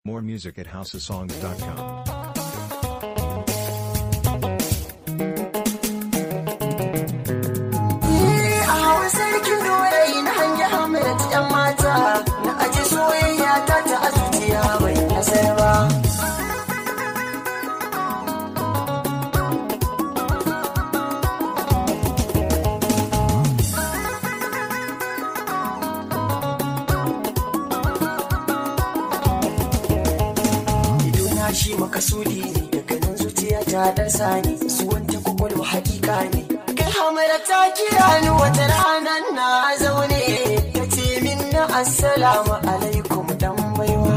More music at houseofsongs.com. a hawa sarkin dorayi na hangi hamilat yan mata na aji soyayya ta ta a zuciya bai nasar ba idona shi makasudi ne daga nan zuciya ta darsa ne su wanta kwakwalwa hakika ne kai hamara ta kira ni wata ranar na zaune ta ce min na assalamu alaikum dan baiwa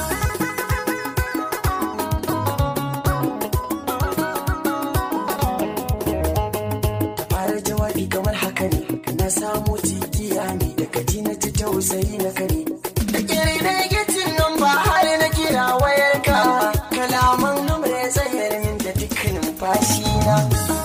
ta fara jawabi kamar haka ne na samu cikiya ne daga ji na ji tausayi na kare da kiri da gicin nan ba har na kira wayarka kalaman numar ya tsayar min da dukkanin fashi na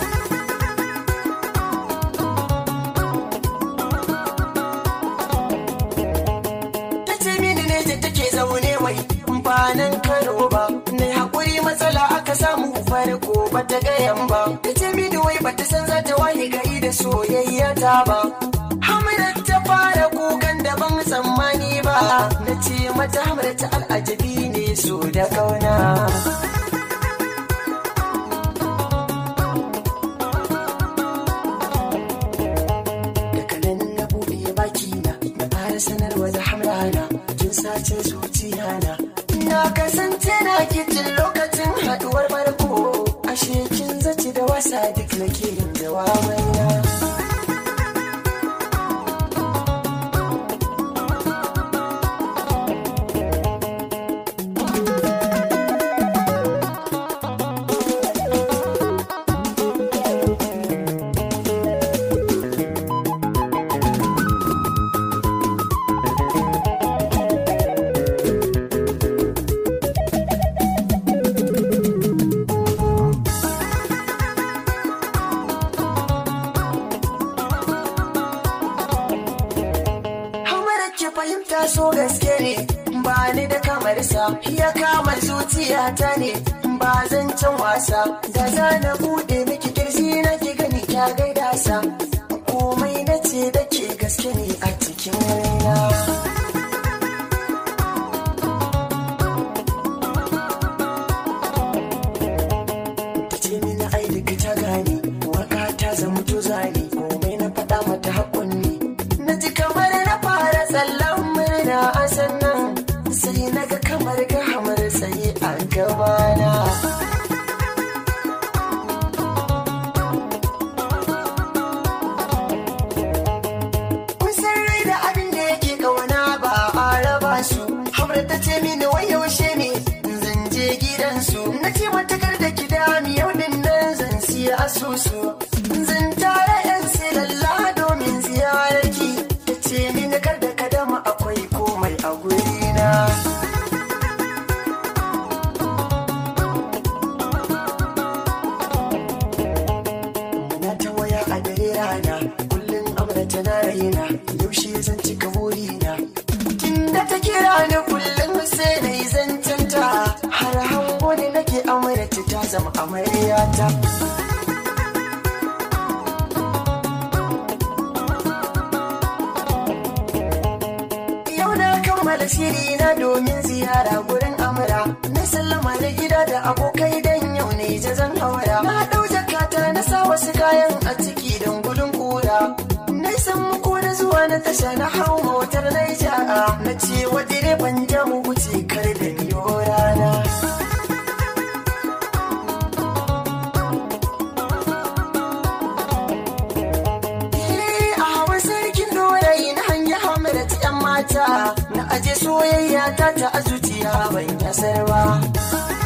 ta ce mini ne da take zaune mai ba nan karo ba na haƙuri matsala aka samu farko ba ta gayan ba ta ce mini wai ba ta san za ta waye gari da soyayya ta ba hamada ta fara kukan da ban tsammani ba na ce mata hamada ta al'ajabi ne so da kauna daga nan na buɗe baki na na fara sanarwa da hamrana kin sace zuciya na na kasance na kitin lokacin haɗuwar farko ashe kin zaci da wasa duk nake yin jawabai na Hamara ke fahimta so gaske ne ba ni da kamar sa ya kama zuciyata ne ba zan can wasa da za na bude miki kirji na ki gani kya gaida sa komai na ce da ke gaske ne a cikin raina ta ce mini ai duka ta gane waka ta zama to zane komai na faɗa mata haƙun ne na ji kamar na fara tsallan murna a sannan sai na ga kamar ga hamar tsaye a gabana kun san rai da abin da yake kauna ba a raba su hamar ta ce mini wai yaushe ne zan je gidansu na ce matakar da ki dami yau din nan zan siya asusu zan tara yan silalla domin ziyararki ta ce mini kar da kadama akwai komai a gurina na ta waya a dare rana kullum amra tana raina yaushe zan cika burina kin da ta kira ni kullum sai na yi zancanta har hango ne nake amurta ta zama amaryata Yau na kammala shiri na domin ziyara gurin amura. Na sallama da gida da abokai dan yau ne zan haura. Na ɗau jakata na sa wasu kayan a ciki don gudun kura. Na san muku na zuwa na tasha na hau motar na ja'a. Na ce wa direban jamu wuce kar da biyo rana. a hawan sarkin dorayi na hanyar hamarat yan mata na aje soyayya ta ta a zuciya ban yasar ba